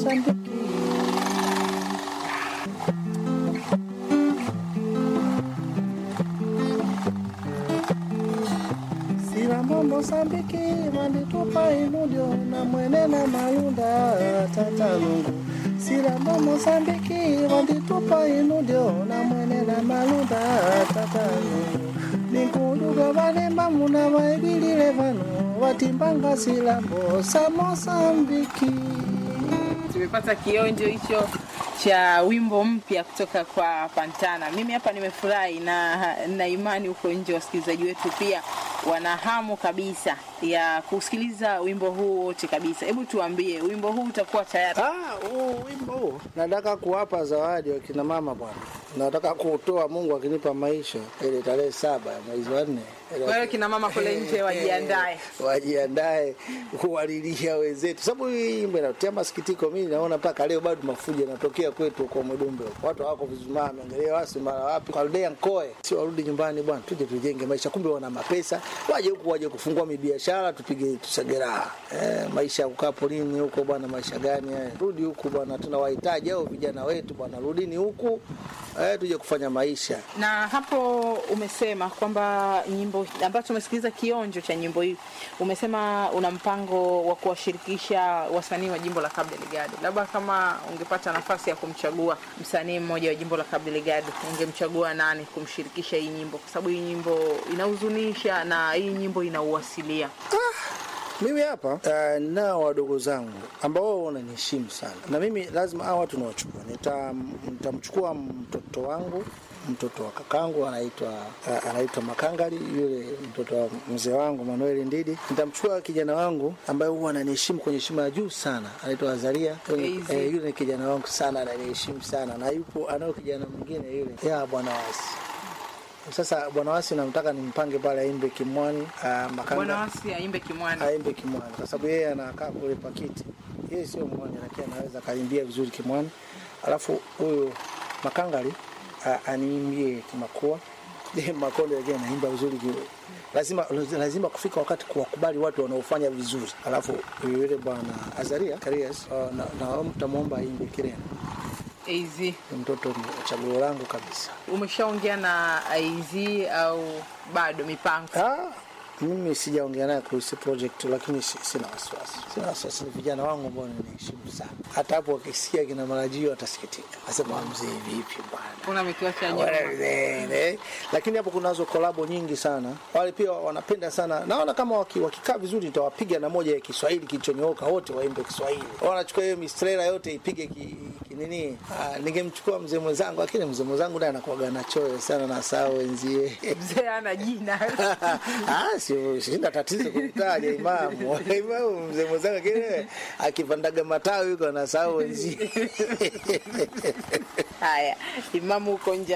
Mozambiki. Silambo Mozambiki manditupa inudio na mwene na malunda tatanungu Silambo Mozambiki manditupa inudio na mwene na malunda tatanungu Ninkuduga valemba muna vaigilile vano vatimbanga silambo sa Mozambiki tumepata kionjo hicho cha wimbo mpya kutoka kwa Pantana. Mimi hapa nimefurahi na na imani huko nje wasikilizaji wetu pia wana hamu kabisa ya kusikiliza wimbo huu wote kabisa. Hebu tuambie, wimbo huu utakuwa tayari? Ah, huu wimbo huu nataka kuwapa zawadi wakina mama bwana, nataka kuutoa Mungu akinipa maisha ile tarehe saba ya mwezi wa nne. Kwa hiyo kina mama kule nje wajiandae. wajiandae kuwalilia wenzetu, sababu hii wimbo inatia masikitiko. Mimi naona mpaka leo bado mafujo yanatokea kwetu kwa Mwedumbe, watu hawako vizuri, angalia wasi mara wapi Kaldea Nkoe, si warudi nyumbani bwana, tuje tujenge maisha. Kumbe wana mapesa, waje huku, waje kufungua mibiashara, tupige tusagera. Eh, maisha ya kukaa porini huko bwana, maisha gani haya? Rudi huku bwana, tunawahitaji hao vijana wetu bwana, rudini huku eh, tuje kufanya maisha. Na hapo umesema kwamba nyimbo ambayo tumesikiliza kionjo cha nyimbo hii, umesema una mpango wa kuwashirikisha wasanii wa jimbo la Cabo Delgado. Labda kama ungepata nafasi ya kumchagua msanii mmoja wa jimbo la Cabo Delgado, ungemchagua nani kumshirikisha hii nyimbo? Kwa sababu hii nyimbo inahuzunisha na hii nyimbo inauasilia. Mimi hapa uh, nao wadogo zangu ambao wao wananiheshimu sana, na mimi lazima hao watu nawachukua. Nita- Nitamchukua mtoto wangu, mtoto wa kakangu anaitwa uh, anaitwa Makangari, yule mtoto wa mzee wangu Manuel Ndidi. Nitamchukua kijana wangu ambaye huwa ananiheshimu kwenye heshima ya juu sana, anaitwa Azaria. Easy. Eh, yule ni kijana wangu sana, ananiheshimu sana, na yupo anao kijana mwingine yule ya bwana wasi sasa bwana wasi namtaka nimpange pale aimbe kimwani uh, Makanga Bwana Wasi aimbe Kimwani. aimbe Kimwani kwa sababu yeye anakaa kule Pakiti. Yeye sio mwani, lakini anaweza akaimbia vizuri Kimwani. Alafu huyu Makangari a- aniimbie Kimakua. Yeye Makonde yake anaimba vizuri ki lazima lazima kufika wakati kuwakubali watu wanaofanya vizuri. Alafu yule bwana Azaria Karias uh, na, na mtamwomba aimbe Kirena. AZ. Ni mtoto ni chaguo langu kabisa. Umeshaongea na AZ au bado mipango? Ah, mimi sijaongea naye kuhusu project lakini si- sina wasiwasi. Sina wasiwasi, ni vijana wangu ambao ninaheshimu sana. Hata hapo wakisikia kina marajio watasikitika, asema mzee, vipi bwana Kuna ametuacha nyuma. Wale, lakini hapo kunazo kolabo nyingi sana. Wale pia wanapenda sana, naona kama waki- wakikaa vizuri nitawapiga na moja ya Kiswahili kilichonyooka, wote waimbe Kiswahili. Wanachukua hiyo mistrela yote ipige ki, ki nini. Ah, ningemchukua mzee mwenzangu, lakini mzee mwenzangu naye anakuwaga na choyo sana na saa wenzie Mzee ana jina. Ah, sio sina tatizo kumtaja imamu. Imamu mzee mwenzangu kile akipandaga matawi yuko anasahau wenzie. Haya, imamu huko nje